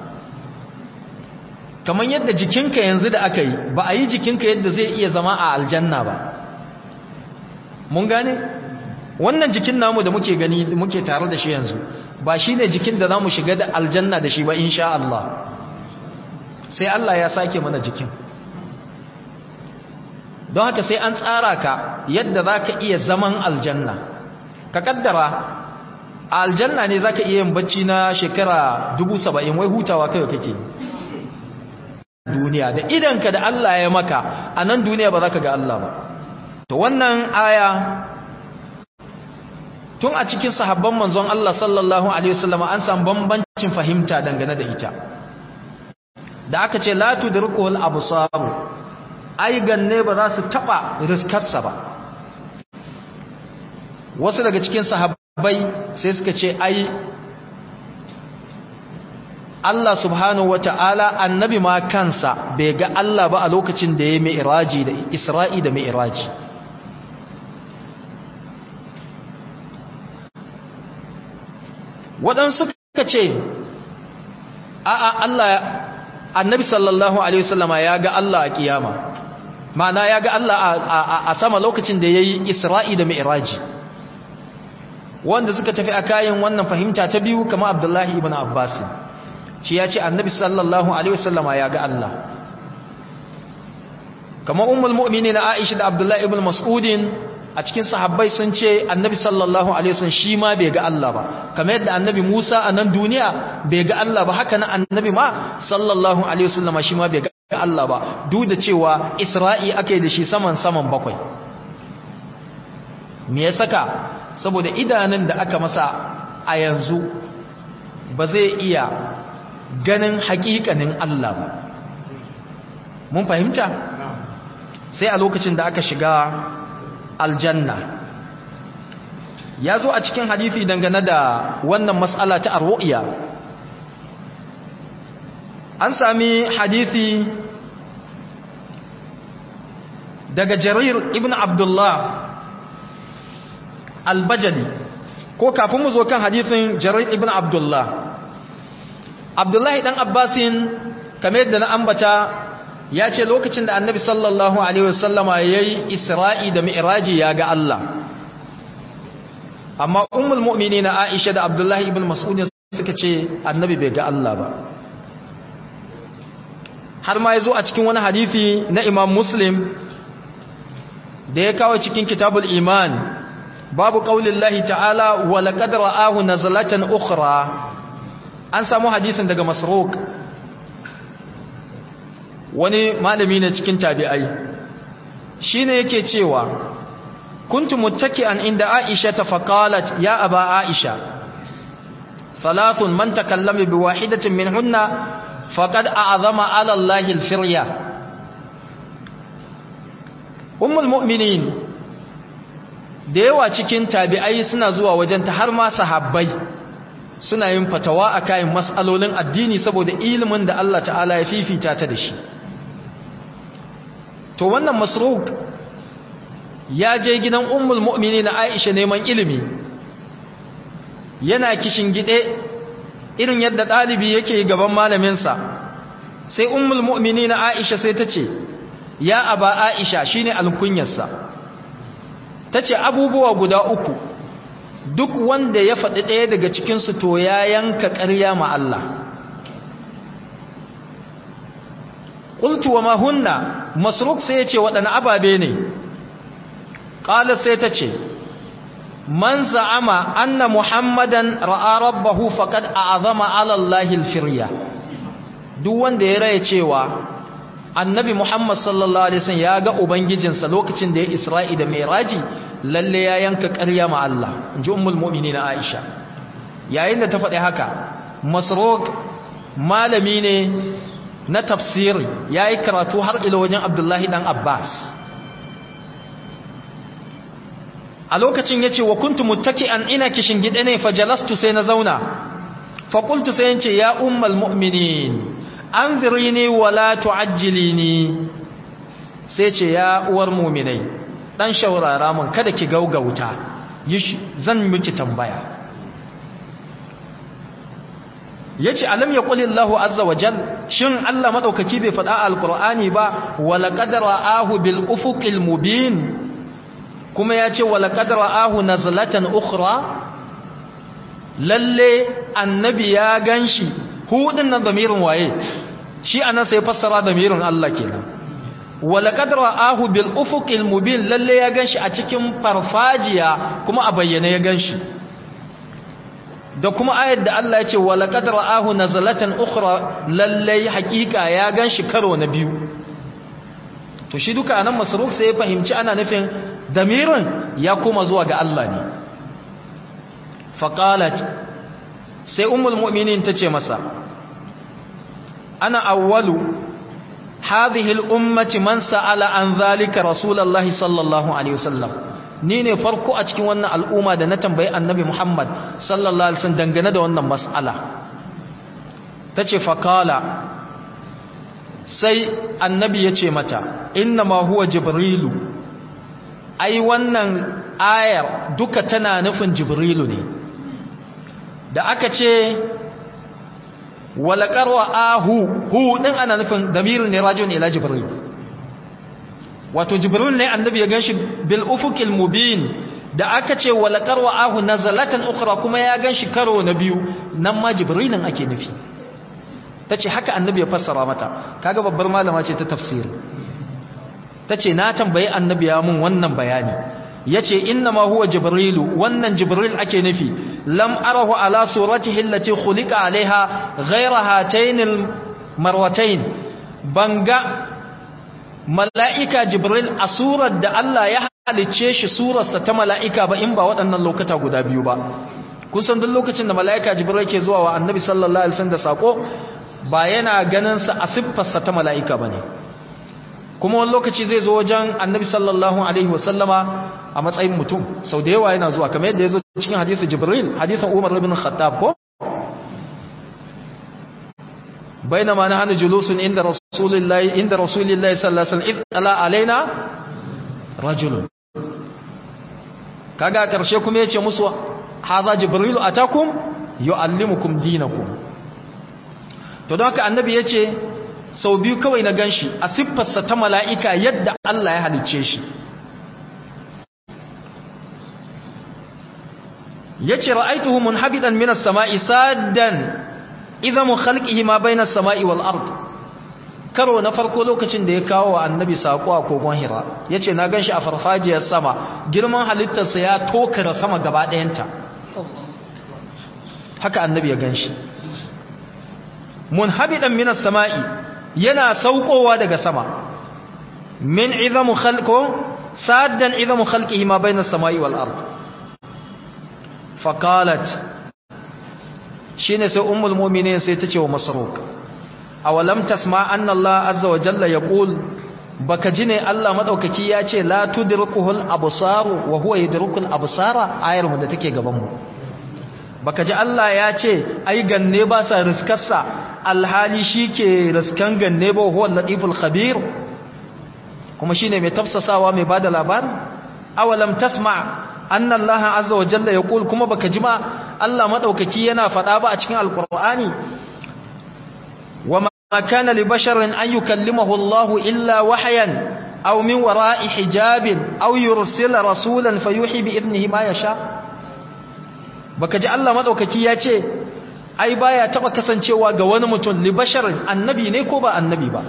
kamar yadda jikinka yanzu da aka yi ba a yi jikinka yadda zai iya zama a aljanna ba mun gane wannan jikin namu da muke gani muke tare da shi yanzu ba shine jikin da zamu shiga da aljanna da shi ba insha Allah sai Allah ya sake mana jikin don haka sai an tsara ka yadda za ka iya zaman aljanna ka kaddara a aljanna ne za ka iya yin bacci na shekara dubu saba'in wai hutawa kai kake duniya da idanka da Allah ya maka a nan duniya ba za ka ga Allah ba to wannan aya tun a cikin sahabban manzon Allah sallallahu alaihi wasallam an samu bambancin fahimta dangane da ita da aka ce la tudrikul absar ai ganne ba za su taba riskarsa ba wasu daga cikin sahabbai sai suka ce ai Allah subhanahu wata'ala annabi ma kansa bai ga Allah ba a lokacin da ya mi'raji da Isra'i da mi'raji waɗansu suka ce a'a Allah annabi sallallahu alaihi wasallama ya ga Allah a kiyama ma'ana ya ga Allah a sama lokacin da yayi Isra'i da Mi'raji wanda suka tafi a kayan wannan fahimta ta biyu kamar Abdullahi ibn Abbas shi ya ce annabi sallallahu alaihi wasallama ya ga Allah kamar ummul mu'minin Aisha da Abdullah ibn Mas'udin a cikin sahabbai sun ce annabi sallallahu alaihi wasallam shi ma bai ga Allah ba kamar yadda annabi Musa a nan duniya bai ga Allah ba haka nan annabi ma sallallahu alaihi wasallam shi ma bai ga Allah ba duk da cewa Isra'i ake da shi saman saman bakwai me ya saka saboda idanun da aka masa a yanzu ba zai iya ganin hakikanin Allah ba mun fahimta sai a lokacin da aka shiga aljanna ya zo a cikin hadithi dangane da wannan mas'ala ta arru'iya an sami hadithi daga jarir ibn abdullah albajali ko kafin mu zo kan hadithin jarir ibn abdullah abdullahi dan abbasin kamar yadda na ambata ya ce lokacin da annabi sallallahu alaihi wasallama ya yi isra'i da mi'raji ya ga Allah amma ummul mu'mini na aisha da abdullahi ibn mas'udin suka ce annabi bai ga Allah ba har ma ya zo a cikin wani hadithi na imam muslim da ya kawo cikin kitabul iman babu ƙaunin lahi ta'ala wa laƙad ra'ahu nazalatan ukhra an samu hadisin daga masruq wani malami ne cikin tabi'ai shine yake cewa kuntu muttaki'an inda Aisha ta faqalat ya aba Aisha thalathun man takallama bi wahidatin minhunna faqad a'zama 'ala Allahi al-firya ummul mu'minin da yawa cikin tabi'ai suna zuwa wajen ta har ma sahabbai suna yin fatawa a kayan matsalolin addini saboda ilimin da Allah ta'ala ya fifita ta da shi to wannan masruk ya je gidan ummul mu'mini na aisha neman ilimi yana kishin gide irin yadda ɗalibi yake gaban malaminsa sai ummul mu'mini na aisha sai ta ce ya aba aisha shine alkunyarsa ta ce abubuwa guda uku duk wanda ya faɗi ɗaya daga cikinsu to ya yanka ƙarya ma Allah ƙultu wa mahunna masruk sai ya ce waɗanda ababe ne ƙalar sai ta ce man za'ama anna muhammadan ra'a rabbahu faqad a'zama 'ala allahi al-firya duk wanda ya raya cewa annabi muhammad sallallahu alaihi wasallam ya ga ubangijinsa lokacin da ya isra'i da mi'raji lalle ya yanka ƙarya ma Allah inji ummul mu'minin Aisha yayin da ta faɗi haka masruq malami ne na tafsiri yayi karatu har ila wajen Abdullahi dan Abbas a lokacin yace wa kuntu muttaki'an ina kishin gide ne fajalastu sai na zauna fa qultu sai yace ya ummul mu'minin anzirini wala tu'ajjilini sai ce ya uwar mu'minai dan shaurara mun kada ki gaugauta zan miki tambaya yace alam yaqulillahu azza wajal shin Allah madaukaki bai faɗa alqur'ani ba wala qadara ahu bil ufuqil mubin kuma yace wala qadara ahu nazlatan ukhra lalle annabi ya ganshi hudin nan damirin waye shi anan sai fassara damirin Allah kenan walaqad ra'ahu bil ufuqil mubin lalle ya ganshi a cikin farfajiya kuma a bayyane ya ganshi da kuma ayat da Allah ya ce walaqad ra'ahu nazalatan ukhra lalle hakika ya ganshi karo na biyu to shi duka anan masruf sai ya fahimci ana nufin damirin ya kuma zuwa ga Allah ne faqalat sai ummul mu'minin tace masa ana awwalu هذه الأمة من سأل عن ذلك رسول الله صلى الله عليه وسلم ni ne farko a cikin wannan al'umma da na tambayi annabi Muhammad sallallahu alaihi wasallam dangane da wannan mas'ala tace faqala sai annabi yace mata inna ma huwa jibrilu ai wannan ayar duka tana nufin jibrilu ne da aka ce walakar ahu hu din ana nufin damirin ne rajin ila jibril wato jibril ne annabi ya ganshi bil ufuqil mubin da aka ce walakar ahu nazalatan ukhra kuma ya ganshi karo na biyu nan ma jibrilin ake nufi tace haka annabi ya fassara mata kaga babbar malama ce ta tafsiri tace na tambayi annabi ya mun wannan bayani yace inna ma huwa jibrilu wannan jibril ake nufi lam arahu ala suratihi allati khuliqa alaiha ghayra hatayn almarwatayn banga mala'ika jibril a surar da Allah ya halicce shi surarsa ta mala'ika ba in ba waɗannan lokata guda biyu ba kusan duk lokacin da mala'ika jibril ke zuwa wa annabi sallallahu alaihi wasallam da sako ba yana ganin sa a siffarsa ta mala'ika bane kuma wani lokaci zai zo wajen annabi sallallahu alaihi wasallama a matsayin mutum sau da yawa yana zuwa kamar yadda ya zo cikin hadithu jibril hadithun umar ibn khattab ko بينما نحن جلوس عند رسول الله عند رسول الله صلى الله عليه وسلم اذ طلع علينا رجل kaga karshe kuma yace musu hadha jibril atakum yuallimukum dinakum to don haka annabi yace sau biyu kawai na ganshi a siffarsa ta mala'ika yadda Allah ya halicce shi yace ra'aituhu munhabidan minas sama'i saddan idhamu khalqihi ma bayna as-sama'i wal ard karo na farko lokacin da ya kawo wa annabi sako a kogon hira yace na ganshi a farfajiyar sama girman halittarsa ya tokara sama gaba ɗayanta haka annabi ya ganshi munhabidan minas sama'i yana saukowa daga sama min idhamu khalqo saddan idhamu khalqihi ma bayna as-sama'i wal ard faqalat shine sai ummul mu'minin sai ta ce wa masruq awalam tasma anna Allah azza wa jalla yaqul baka ji ne Allah madaukaki ya ce la tudrikuhul absar wa huwa yudrikul absara ayar mu da take gaban mu baka ji Allah ya ce ai ganne ba sa riskarsa alhali shike riskan ganne ba huwa latiful khabir kuma shine mai tafsasawa mai bada labari awalam tasma anna Allah azza wa jalla yaqul kuma baka ji ma Allah madaukaki yana faɗa ba a cikin alqur'ani wama kana li basharin an yukallimahu Allah illa wahyan aw min wara'i hijabin aw yursila rasulan fayuhi bi idnihi ma yasha baka ji Allah madaukaki ya ce ai baya taba kasancewa ga wani mutum li basharin annabi ne ko ba annabi ba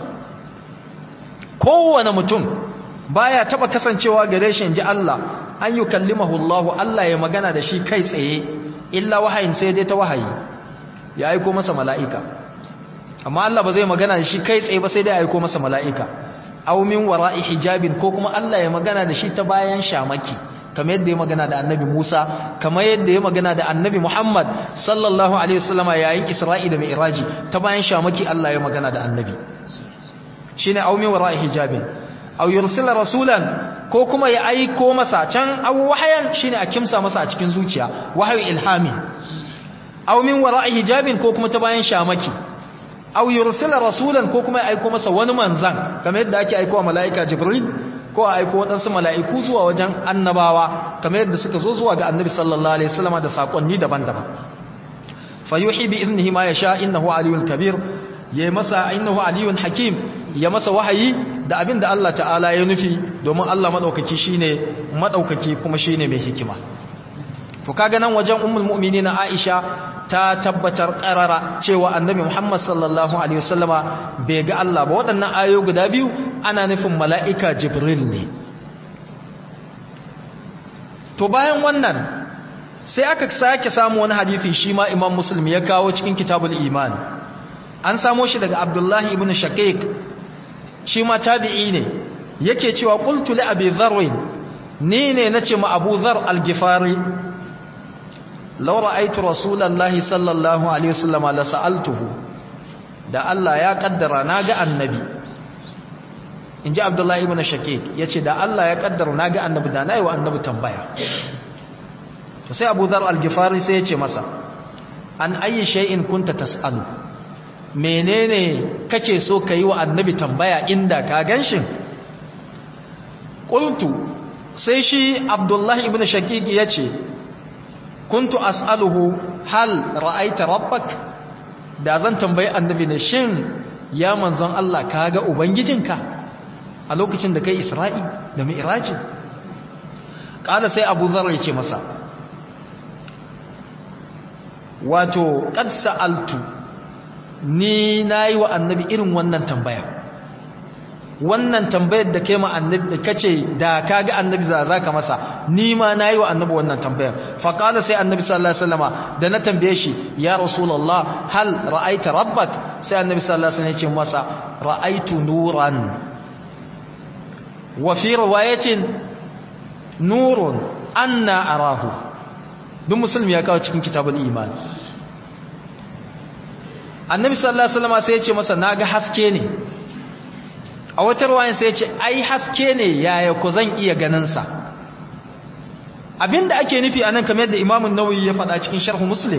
kowane mutum baya taba kasancewa gare shi inji Allah an yukallimahu Allah Allah ya magana da shi kai tsaye illa wahayin sai dai ta wahayi ya aiko masa mala'ika amma Allah ba zai magana da shi kai tsaye ba sai dai aiko masa mala'ika aw min wara'i hijabin ko kuma Allah ya magana da shi ta bayan shamaki kamar yadda ya magana da annabi Musa kamar yadda ya magana da annabi Muhammad sallallahu alaihi wasallama yayin Isra'i da Mi'raji ta bayan shamaki Allah ya magana da annabi shine aw min wara'i hijabin aw yursila rasulan ko kuma ya aiko masa can aw wahayan shine a kimsa masa a cikin zuciya wahayu ilhami aw min wara'i hijabin ko kuma ta bayan shamaki aw yursila rasulan ko kuma ya aiko masa wani manzan kamar yadda ake aikowa mala'ika jibril ko a aiko waɗansu mala'iku zuwa wajen annabawa kamar yadda suka zo zuwa ga annabi sallallahu alaihi wasallam da sakonni daban-daban fayuhi bi idnihi ma yasha innahu aliyul kabir yayi masa innahu aliyun hakim ya masa wahayi da abin da Allah ta'ala ya nufi domin Allah madaukaki shine madaukaki kuma shine mai hikima to kaga nan wajen ummul mu'minin Aisha ta tabbatar qarara cewa annabi Muhammad sallallahu alaihi wasallama bai ga Allah ba waɗannan ayoyi guda biyu ana nufin mala'ika Jibril ne to bayan wannan sai aka sake samu wani hadisi shi ma Imam Muslim ya kawo cikin Kitabul Iman an samo shi daga Abdullahi ibn Shaqiq shi ma tabi'i ne yake cewa qultu li abi dharr ni ne nace ma Abu Dharr al-Ghifari law ra'aytu rasulullahi sallallahu alaihi wasallam la sa'altuhu da Allah ya kaddara naga annabi inji Abdullahi ibn Shaqiq yace da Allah ya kaddara naga annabi da nayi wa annabi tambaya to sai Abu Dharr al-Ghifari sai yace masa an ayi shay'in kunta tas'alu menene kake so ka yi wa annabi tambaya inda ka ganshin ƙultu sai shi abdullahi ibn shaqiq ya ce kuntu as'aluhu hal ra'aita rabbak da zan tambayi annabi ne shin ya manzon Allah ka ga ubangijinka a lokacin da kai isra'i da mi'raji ƙala sai abu zar ya ce masa wato qad sa'altu ni na yi wa annabi irin wannan tambaya wannan tambayar da kai ma annabi kace da kaga annabi za zaka masa ni ma nayi wa annabi wannan tambayar fa qala sai annabi sallallahu alaihi wasallama da na tambaye shi ya rasulullah hal ra'aita rabbak sai annabi sallallahu alaihi wasallam ya ce masa ra'aitu nuran wa fi riwayatin nurun anna arahu duk musulmi ya kawo cikin kitabul iman annabi sallallahu alaihi wasallam sai ya ce masa naga haske ne a wata ruwayan sai ya ce ai haske ne yaya ko zan iya ganin sa abinda ake nufi anan kamar yadda imamu nawawi ya faɗa cikin sharh muslim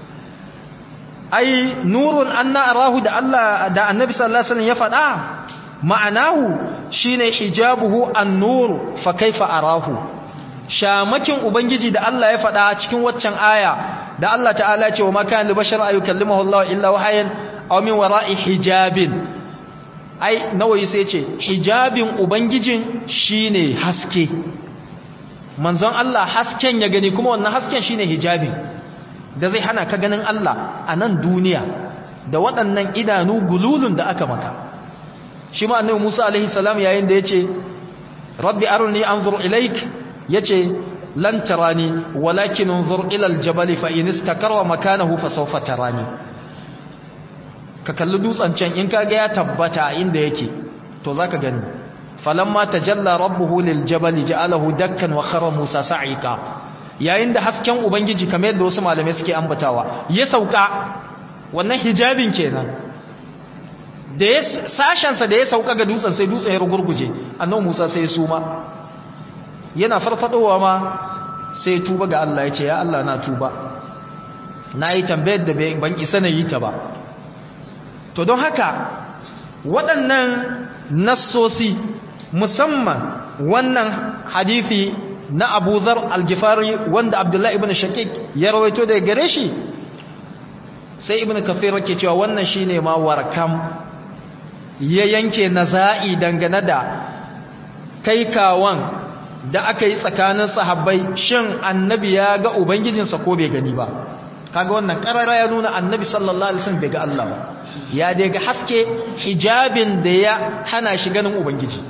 ai nurun anna arahu da Allah da annabi sallallahu alaihi wasallam ya faɗa ma'anahu shine hijabuhu an-nur fa kaifa arahu shamakin ubangiji da Allah ya faɗa cikin waccan aya da Allah ta'ala ya ce wa makan li bashar ayukallimahu Allah illa wahayan aw min wara'i hijabin ai nawayi sai ce hijabin ubangijin shine haske manzon Allah hasken ya gani kuma wannan hasken shine hijabin da zai hana ka ganin Allah a nan duniya da waɗannan idanu gululun da aka maka shi ma annabi Musa alaihi salam yayin da yace rabbi arni anzur ilaik yace lan tarani walakin unzur ila aljabal fa in istakara makanahu fa sawfa tarani ka kalli dutsen can in kaga ya tabbata inda yake to zaka gani falamma tajalla rabbuhu liljabal ja'alahu dakkan wa khara musa sa'ika yayin da hasken ubangiji kamar yadda wasu malamai suke ambatawa ya sauka wannan hijabin kenan da ya sashensa da ya sauka ga dutsen sai dutsen ya rugurguje annabi Musa sai ya suma yana farfadowa ma sai ya tuba ga Allah ya ce ya Allah na tuba na yi tambayar da ban isa na yi ta ba to don haka waɗannan nassosi musamman wannan hadithi na Abu Zar al-Ghifari wanda Abdullahi ibn Shaqiq ya rawaito daga gare shi sai Ibn Kathir yake cewa wannan shine ma warkam ya yanke naza'i dangane da kai kawan da aka yi tsakanin sahabbai shin annabi ya ga ubangijinsa ko bai gani ba kaga wannan karara ya nuna annabi sallallahu alaihi wasallam bai ga Allah ba ya dai ga haske hijabin da ya hana shi ganin ubangiji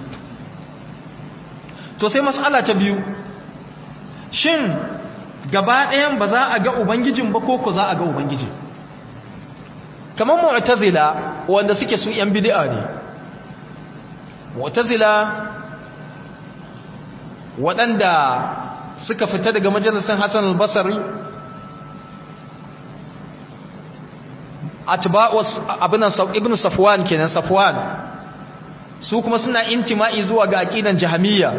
to sai mas'ala ta biyu shin gaba ɗayan ba za a ga ubangijin ba ko ko za a ga ubangijin kamar mu'tazila wanda suke su yan bid'a ne mu'tazila waɗanda suka fita daga majalisar Hassan al-Basri atba'us abinan ibn Safwan kenan Safwan su kuma suna intima'i zuwa ga aqidan Jahmiyya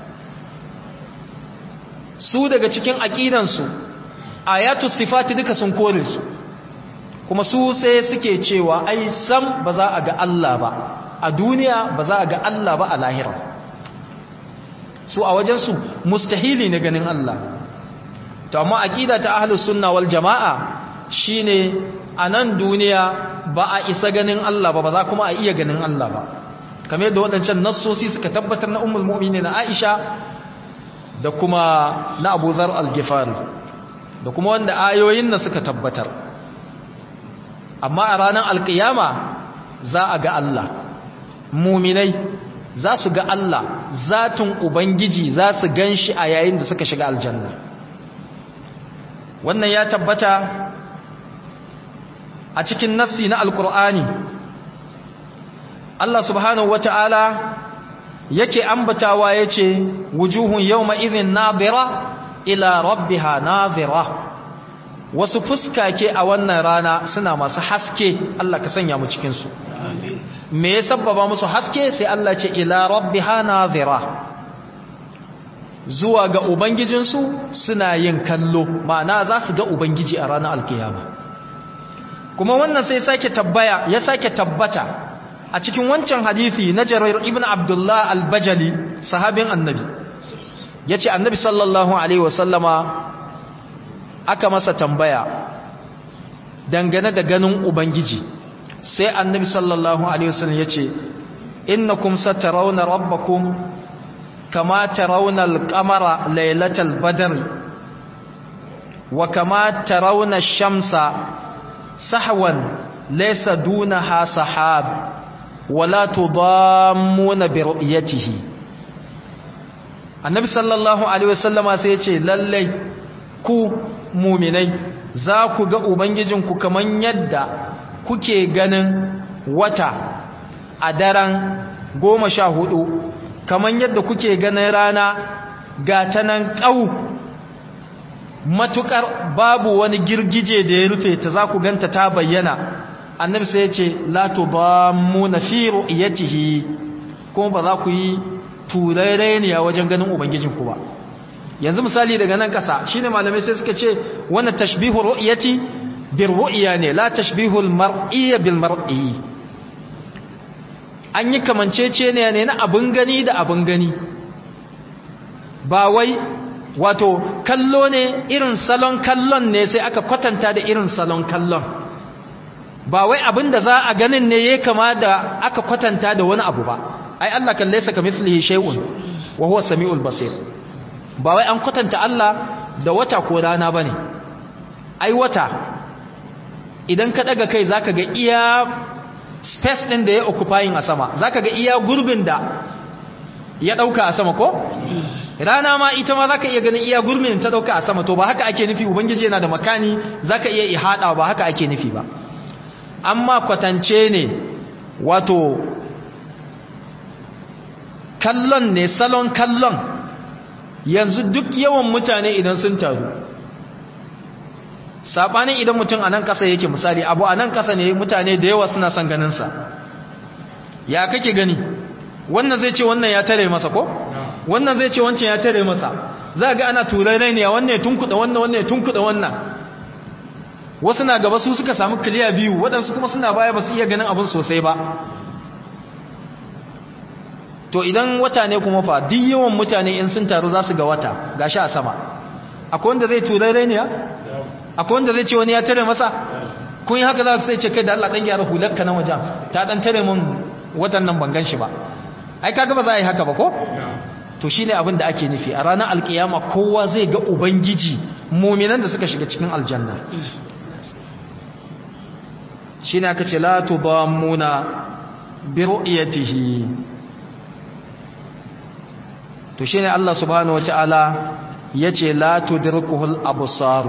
su daga cikin aqidansu ayatu sifati duka sun kore su kuma su sai suke cewa ai sam ba za a ga Allah ba a duniya ba za a ga Allah ba a lahira su a wajensu mustahili ne ganin Allah to amma aqida ta ahlus sunna wal jamaa shine a nan duniya ba a isa ganin Allah ba ba za kuma a iya ganin Allah ba kamar yadda waɗancan nassosi suka tabbatar na ummul mu'minin Aisha da kuma na Abu Dharr al-Ghifari da kuma wanda ayoyin na suka tabbatar amma a ranar alkiyama za a ga Allah muminai za su ga Allah zatin ubangiji za su gan shi a yayin da suka shiga aljanna wannan ya tabbata a cikin nassi na alkur'ani Allah subhanahu wata'ala yake ambatawa yace wujuhun yawma idhin nadira ila rabbiha nadira wasu fuskake a wannan rana suna masu haske Allah ka sanya mu cikin su me ya sabbaba musu haske sai Allah ce ila rabbiha nadira zuwa ga ubangijinsu suna yin kallo ma'ana za su ga ubangiji a ranar alkiyama kuma wannan sai sake tabbaya ya sake tabbata a cikin wancan hadisi na Jarir ibn Abdullah al-Bajali sahabin annabi yace annabi sallallahu alaihi wasallama aka masa tambaya dangane da ganin ubangiji sai annabi sallallahu alaihi wasallam yace innakum satarawna rabbakum kama tarawna al-qamara laylatal badr wa kama tarawna ash-shamsa sahwan laysa dunaha sahab wala tudammuna bi ru'yatihi annabi sallallahu alaihi wasallama sai ya ce lallai ku muminai za ku ga ubangijinku kaman yadda kuke ganin wata a daren goma sha hudu kaman yadda kuke ganin rana ga ta nan ƙau matukar babu wani girgije da ya rufe ta za ku ganta ta bayyana annabi sai ya ce la tudammuna fi ru'yatihi kuma ba za ku yi turare ne a wajen ganin ubangijinku ba yanzu misali daga nan kasa shine malamai sai suka ce wannan tashbihu ru'yati bir ru'ya ne la tashbihu al mar'iyya bil mar'i an yi kamancece ne ne na abun gani da abun gani ba wai wato kallo ne irin salon kallon ne sai aka kwatanta da irin salon kallon ba wai abin da za a ganin ne ya kama da aka kwatanta da wani abu ba ai Allah kan laysa kamithlihi shay'un wa huwa samiul basir ba wai an kwatanta Allah da wata ko rana bane ai wata idan ka daga kai zaka ga iya space din da ya occupying a sama zaka ga iya gurbin da ya dauka a sama ko rana ma ita ma zaka iya ganin iya gurbin ta dauka a sama to ba haka ake nufi ubangiji yana da makani zaka iya ihada ba haka ake nufi ba amma kwatance ne wato kallon ne salon kallon yanzu duk yawan mutane idan sun taru sabanin idan mutum a nan ƙasa yake misali abu a nan ƙasa ne mutane da yawa suna son ganinsa ya kake gani wannan zai ce wannan ya tare masa ko wannan zai ce wancan ya tare masa za ga ana turai ne wannan ya tunkuɗa wannan wannan ya tunkuɗa wannan wasu na gaba su suka samu kiliya biyu waɗansu kuma suna baya ba su iya ganin abin sosai ba to idan wata ne kuma fa duk yawan mutane in sun taru za su ga wata gashi a sama akwai wanda zai turai ne ya akwai wanda zai ce wani ya tare masa kun yi haka za ku sai ce kai da Allah dan gyara hularka na wajen ta dan tare mun watan nan ban gan shi ba ai kaga ba za a yi haka ba ko to shine abin da ake nufi a ranar alkiyama kowa zai ga ubangiji muminan da suka shiga cikin aljanna shine aka ce la tudammuna bi ru'yatihi to shine Allah subhanahu wataala yace la tudrikuhul absar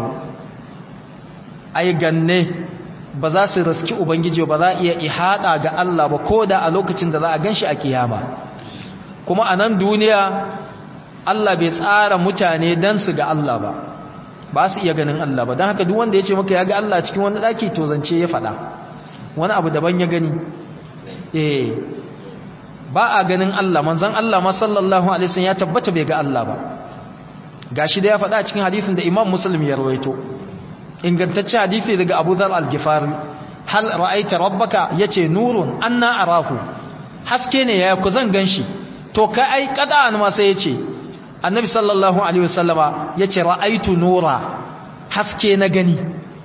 ai ganne ba za su riski ubangiji ba za iya ihada ga Allah ba koda a lokacin da za a ganshi a kiyama kuma a nan duniya Allah bai tsara mutane dan su ga Allah ba ba su iya ganin Allah ba don haka duk wanda ya ce maka ya ga Allah cikin wani daki to zance ya faɗa wani abu daban ya gani eh ba a ganin Allah manzon Allah ma sallallahu alaihi wasallam ya tabbata bai ga Allah ba gashi da ya faɗa cikin hadisin da Imam Muslim ya rawaito ingantaccen hadisi daga Abu Dharr al-Ghifari hal ra'aita rabbaka yace nurun anna arahu haske ne ya ku zan ganshi to ka ai qada'an ma sai yace annabi sallallahu alaihi wasallama yace ra'aitu nura haske na gani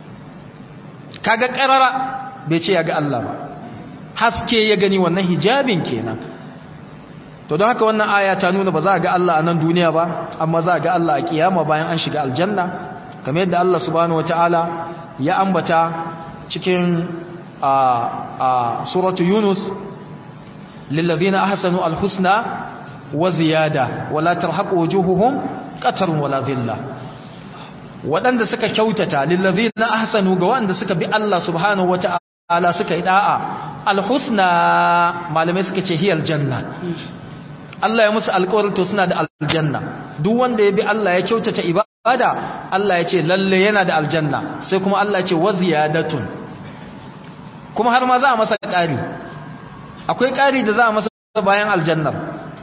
kaga karara bai ce ya ga Allah ba haske ya gani wannan hijabin kenan to don haka wannan aya ta nuna ba za a ga Allah a nan duniya ba amma za a ga Allah a kiyama bayan an shiga aljanna kamar yadda Allah subhanahu wataala ya ambata cikin a a suratu yunus lillazina ahsanu alhusna wa ziyada wala tarhaqu wujuhuhum qatarun wala dhilla waɗanda suka kyautata lillazina ahsanu ga waɗanda suka bi Allah subhanahu wataala suka yi da'a alhusna malamai suka ce hiyal janna Allah ya musu alƙawarin to suna da aljanna duk wanda ya bi Allah ya kyautata ibada Allah ya ce lalle yana da aljanna sai kuma Allah ya ce waziyadatun kuma har ma za a masa ƙari akwai ƙari da za a masa bayan aljannar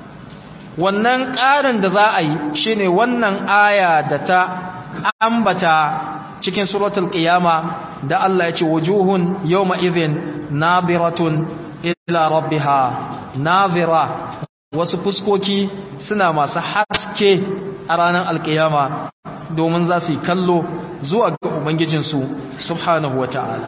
wannan ƙarin da za a yi shine wannan aya da ta ambata cikin suratul qiyama da Allah ya ce wujuhun yawma idhin nadiratun ila rabbiha nadira wasu fuskoki suna masu haske a ranar alkiyama domin za su yi kallo zuwa ga ubangijinsu subhanahu wata'ala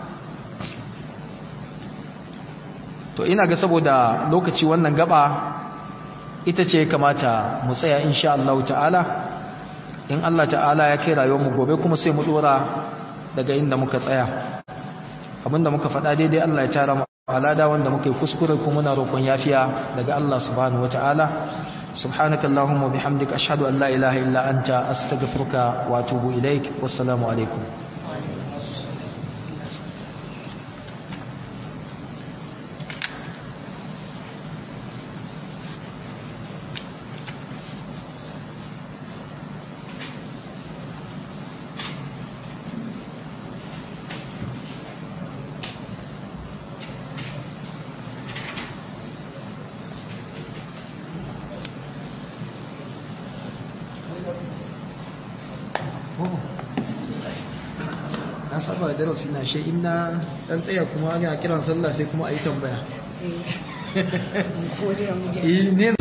to ina ga saboda lokaci wannan gaba ita ce kamata mu tsaya insha Allah ta'ala in Allah ta'ala ya kai rayuwar mu gobe kuma sai mu dora daga inda muka tsaya abinda muka faɗa daidai Allah ya tara mu alada wanda muka yi kuskure kuma muna roƙon yafiya daga Allah subhanahu wataala subhanaka allahumma bihamdika ashhadu an la ilaha illa anta astaghfiruka wa atubu ilaik wassalamu alaikum na saba da darasi na shi ina dan tsaya kuma ana kiran sallah sai kuma a yi tambaya ko jiran mu eh ne